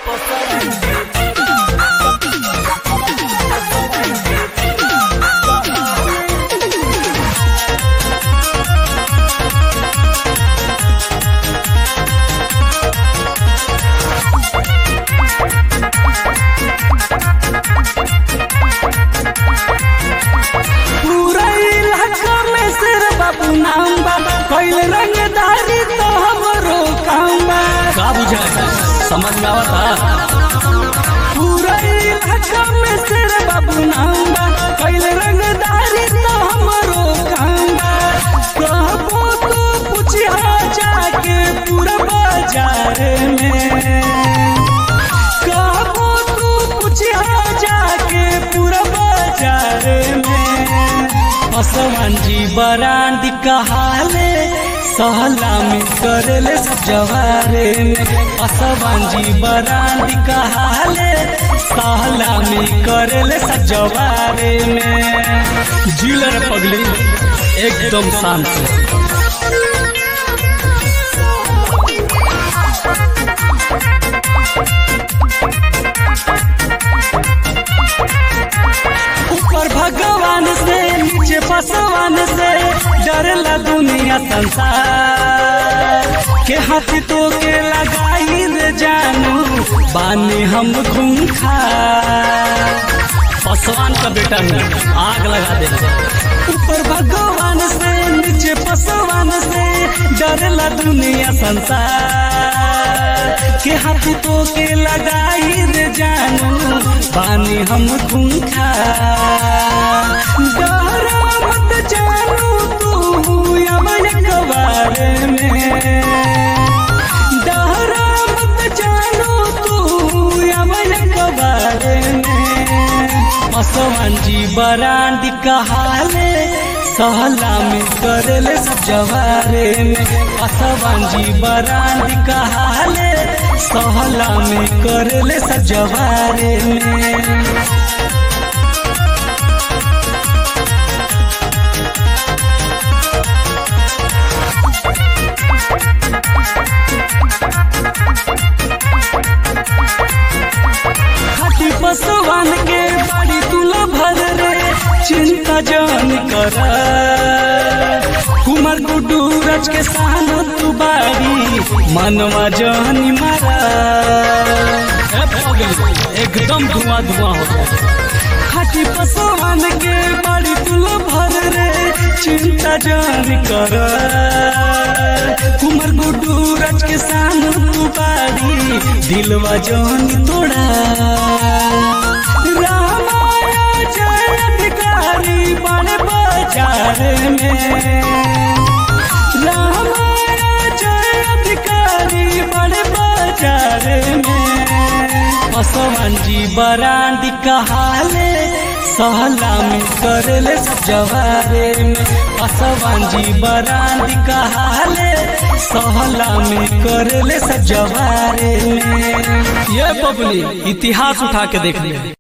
पूरा इलाका में सिर बाबू नाम बा कैल रंगदारी तो हमरो काम बा का बुझा समझ में आवता पूरा इलाका में सिर बाबू नाम बा कैल रंगदारी तो हमरो काम बा कहबो तो पूछिया जाके पूरा बाजार में कहबो तू पूछिया जाके पूरा बाजार में असमान जी बरांड कहाले सहला में करेले सब जवारे में असमान जी बरांड कहाले सहला में करेले सब जवारे में जिलर पगली एकदम शांत से ऊपर भगवान से नीचे पसवान से डरला दुनिया संसार के हाथ तो के लगाई रे जानू बानी हम खूंखा पसवान का बेटा है आग लगा देना ऊपर भगवान से नीचे पसवान से डरला दुनिया संसार के हाथ तो के लगाई रे जानू बानी हम खूंखा डरा मत जानू तू यमन कबार में डरा मत जानू तू यमन कबार में असमान जी बरांड कहाले सहला में करेले सब जवारे में असमान जी बरांड कहाले सहला में करेले सब जवारे में खाटी पसवान के बाड़ी तुला भर रे चिंता जान कर कुमार गुड्डू रच के सान तू बाड़ी मनवा जानी मारा ए पगली एकदम धुआं धुआं होता खाटी पसवान के बाड़ी तुला भर रे चिंता जान कर कुमार गुड्डू रच के सान तू बाड़ी दिलवा जानी तोड़ा रामाया जय अधिकारी बड़े बाजार में रामाया जय अधिकारी बड़े बाजार में असमान जी बरांड कहाले सहला में करेले सब जवारे में असमान जी बरांड कहाले सहला में करेले सब जवारे में ये बबली इतिहास उठा के देख लिया